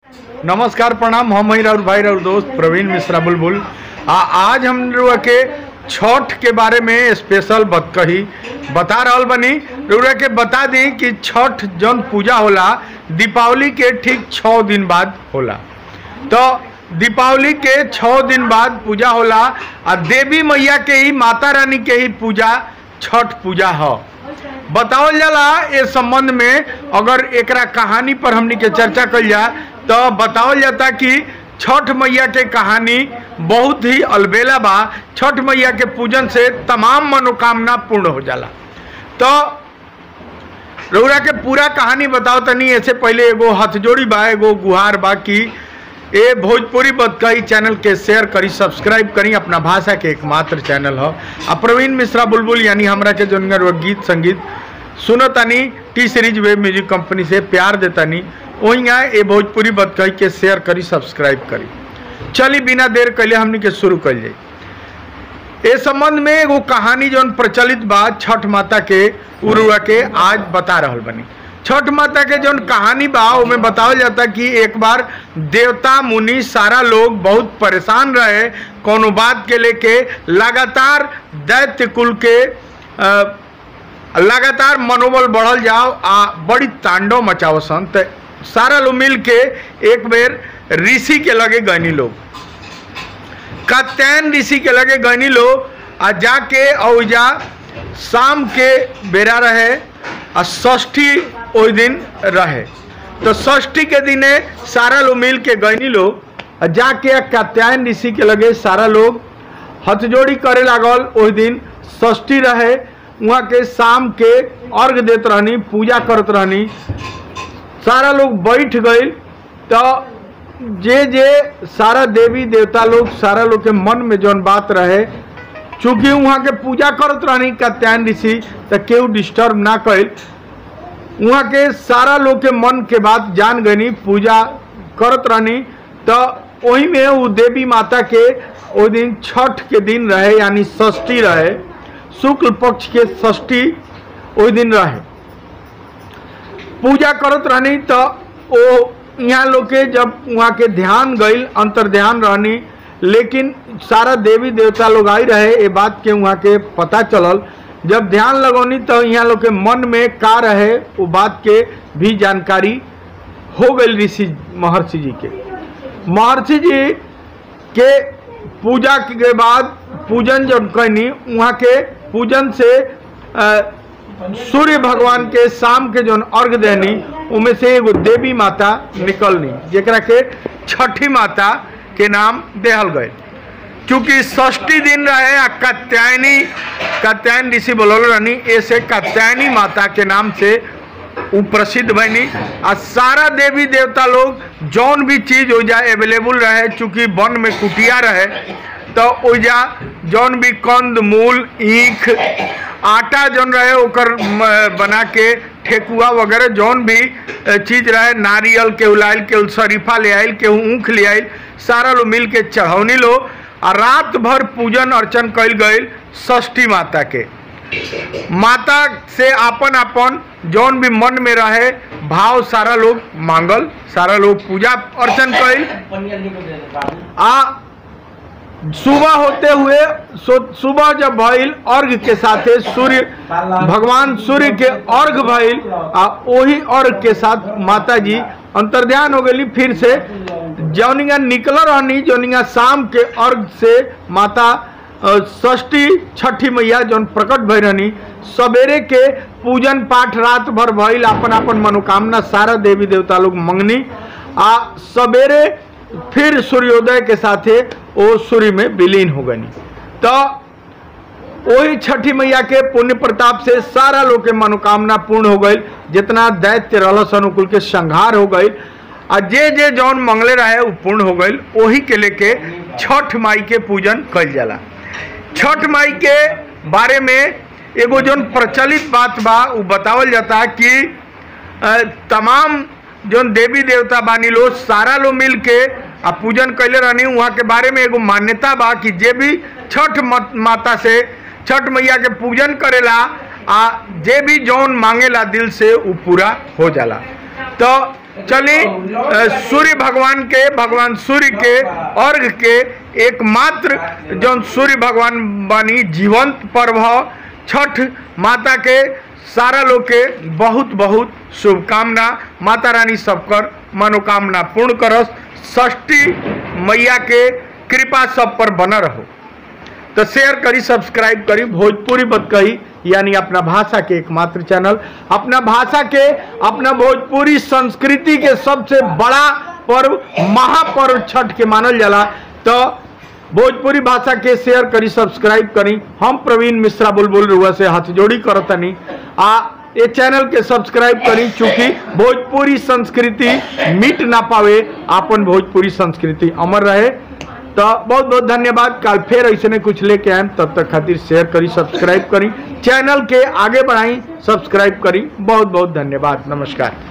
नमस्कार प्रणाम हम ही राउर भाई राउर दोस्त प्रवीण मिश्रा बुलबुल आ आज हम लोग के छठ के बारे में स्पेशल बात कही बता रहल बनी रउरा के बता दी कि छठ जौन पूजा होला दीपावली के ठीक छः दिन बाद होला तो दीपावली के छः दिन बाद पूजा होला आ देवी मैया के ही माता रानी के ही पूजा छठ पूजा ह बतावल जाला इस संबंध में अगर एकरा कहानी पर हमनी के चर्चा कल जा तो बतावल जाता कि छठ मैया के कहानी बहुत ही अलबेला बा छठ मैया के पूजन से तमाम मनोकामना पूर्ण हो जाला तो रउरा के पूरा कहानी बताओ तनी ऐसे पहले एगो हथजोड़ी बा एगो गुहार बा कि ए भोजपुरी बतकई चैनल के शेयर करी सब्सक्राइब करी अपना भाषा के एकमात्र चैनल ह आ प्रवीण मिश्रा बुलबुल यानी हमरा के जोन वो गीत संगीत सुनो तनी T Series web music company से प्यार देतानी वहीं ए भोजपुरी बतकई के शेयर करी सब्सक्राइब करी चली बिना देर कैले हमनी के शुरू कल जाई ए संबंध में एगो कहानी जौन प्रचलित बा छठ माता के उरुआ के आज बता रहल बनी छठ माता के जौन कहानी बा ओमें बतावल जाता कि एक बार देवता मुनि सारा लोग बहुत परेशान रहे कोनो बात के लेके लगातार दैत्य कुल के अ, लगातार मनोबल बढ़ल जाओ आ बड़ी तांडव मचावसन त सारा लोग मिल के एक बेर ऋषि के लगे गनी लोग कात्यायन ऋषि के लगे गनी लो आ जाके औजा शाम के बेरा रहे आ षष्ठी ओहि दिन रहे तो षष्ठी के दिने सारा लोग मिल के गनी लो आ जाके कात्यायन ऋषि के लगे सारा लोग हथजोड़ी करे लागल ओहि दिन षष्ठी रहे वहाँ के शाम के अर्घ देत रहनी पूजा करत रहनी सारा लोग बैठ गए तो जे जे सारा देवी देवता लोग सारा लोग के मन में जौन बात रहे चूंकि वहाँ के पूजा करत रहनी कात्यायन ऋषि तो केहू डिस्टर्ब ना कैल वहाँ के सारा लोग के मन के बात जान गनी पूजा करत रहनी तो वही में वो देवी माता के वो दिन छठ के दिन रहे यानी षष्ठी रहे शुक्ल पक्ष के षष्ठी ओहि दिन रहे पूजा करत रहनी तो ओ यहाँ लोग के जब वहाँ के ध्यान गईल अंतर ध्यान रहनी लेकिन सारा देवी देवता लोग आई रहे ये बात के वहाँ के पता चलल जब ध्यान लगौनी तो यहाँ लोग के मन में का रहे वो बात के भी जानकारी हो गई ऋषि महर्षि जी के महर्षि जी के पूजा के बाद पूजन जब कैनी वहाँ के पूजन से अ, सूर्य भगवान के शाम के जौन अर्घ देनी उमें से एगो देवी माता निकलनी जेकरा के छठी माता के नाम देहल गए क्योंकि षष्ठी दिन रहे आ कात्यायनी कात्यायन ऋषि बोलल रहनी ऐसे कात्यायनी माता के नाम से उ प्रसिद्ध बनी आ सारा देवी देवता लोग जौन भी चीज ओजा अवेलेबल रहे चूंकि वन में कुटिया रहे तो ओजा जौन भी कंद मूल ईख आटा जौन रहे ओकर म, बना के ठेकुआ वगैरह जौन भी अ, चीज रहे नारियल के उलाइल के शरीफा ले आइल के ऊख ले आइल सारा लोग मिल के चढ़ौनी लो आ रात भर पूजन अर्चन कल गईल षष्ठी माता के माता से आपन आपन जौन भी मन में रहे भाव सारा लोग मांगल सारा लोग पूजा अर्चन कईल आ सुबह होते हुए सो- सुबह जब भइल अर्घ के साथे सूर्य भगवान सूर्य के अर्घ भइल आ वही अर्घ के साथ माता जी अंतर्ध्यान हो गई फिर से जौनिया निकल रहनी जौनिया शाम के अर्घ से माता अ, षष्ठी छठी मैया जौन प्रकट भई रहनी सवेरे के पूजन पाठ रात भर भइल अपन अपन मनोकामना सारा देवी देवता लोग मंगनी आ सवेरे फिर सूर्योदय के साथे वो सूर्य में विलीन हो गनी तो वही छठी मैया के पुण्य प्रताप से सारा लोग के मनोकामना पूर्ण हो गई जितना दैत्य रहस अनुकूल के संहार हो गई आ जे जे जौन मंगले रहे वो पूर्ण हो गई वही के लेके छठ माई के पूजन कल जाला छठ माई के बारे में एगो जौन प्रचलित बात बा वो बतावल जाता कि अ, तमाम जौन देवी देवता बानी लो सारा लोग मिल के आ पूजन कैले रहनी वहाँ के बारे में एगो मान्यता बा कि जे भी छठ मत- माता से छठ मैया के पूजन करेला आ जे भी जौन मांगेला दिल से वो पूरा हो जाला तो चली अ, सूर्य भगवान के भगवान सूर्य के अर्घ के एकमात्र जौन सूर्य भगवान बानी जीवंत पर्व ह छठ माता के सारा लोग के बहुत बहुत शुभकामना माता रानी सबकर मनोकामना पूर्ण करस षष्ठी मैया के कृपा सब पर बना रहो तो शेयर करी सब्सक्राइब करी भोजपुरी बत कही यानी अपना भाषा के एकमात्र चैनल अपना भाषा के अपना भोजपुरी संस्कृति के सबसे बड़ा पर्व महापर्व छठ के मानल जाला तो भोजपुरी भाषा के शेयर करी सब्सक्राइब करी हम प्रवीण मिश्रा बुलबुल रुआ से हाथ जोड़ी करतनी आ ये चैनल के सब्सक्राइब करी चूंकि भोजपुरी संस्कृति मिट ना पावे आपन भोजपुरी संस्कृति अमर रहे तो बहुत बहुत धन्यवाद कल फिर ऐसे कुछ लेके आए तब तक खातिर शेयर करी सब्सक्राइब करी चैनल के आगे बढ़ाई सब्सक्राइब करी बहुत बहुत धन्यवाद नमस्कार